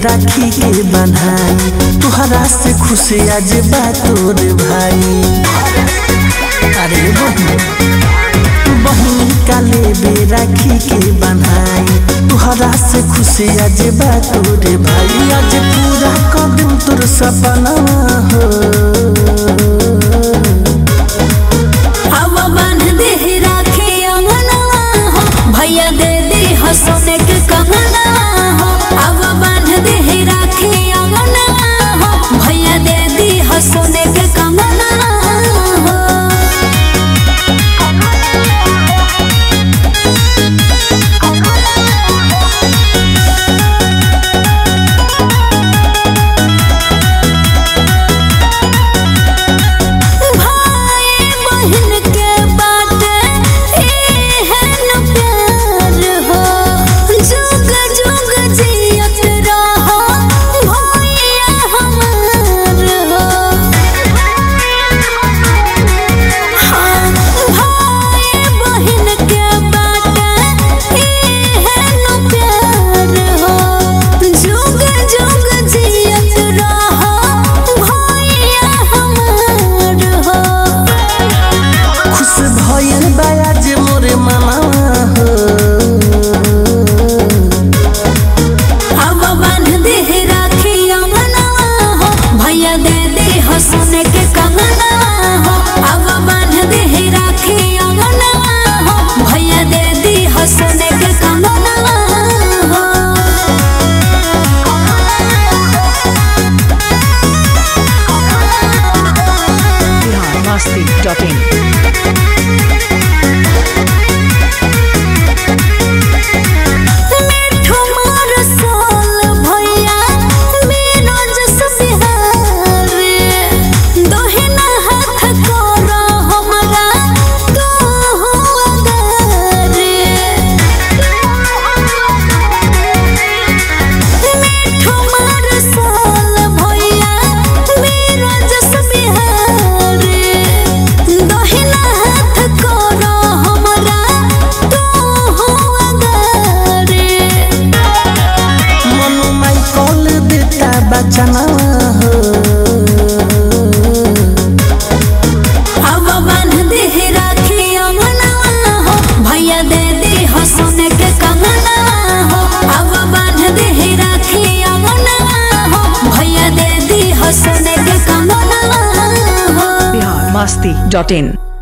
राखी के बन्हाई तुहरा से खुशी आज बा तोर भाई अरे बहू बहन काले बे राखी के बन्हाई तुहरा से खुशी आज बा तोर भाई आज पूरा कदम तोर सपना हो अब बांध दे राखे अंगनवा हो भैया दे दे हो सोने के कंगना हो अब बांध दे राखे अंगनवा हो भैया दे दे हो सोने के कंगना हो भाई बहन के बात एहन प्यार हो जुग जुग जियत रहो भैया हमार हो हाँ भाई बहन के बात एहन प्यार हो जुग जुग जियत रहो भैया हमार हो खुश भयल बा आज मोरे मामा हो अब बांध दे राखी अंगनवा हो भैया दे दे हो सोने के कंगना हो अब बांध दे राखी अंगनवा हो भैया दे दे हो सोने के कंगना हो biharmasti.in मिठू मार साल भैया मेरो जस बिहारी दोहिना हाथ करो हमरा तो हो अगारी मिठू मार साल भैया मेरो जस बिहारी दोहिना हाथ करो हमरा तो हो अगारी मनु माई कॉल देता बचना हो अब बांध दे राखी अंगनवा हो भैया दे दे हो सोने के कंगना हो अब बांध दे राखी अंगनवा हो भैया दे दे हो सोने के कंगना हो biharmasti.in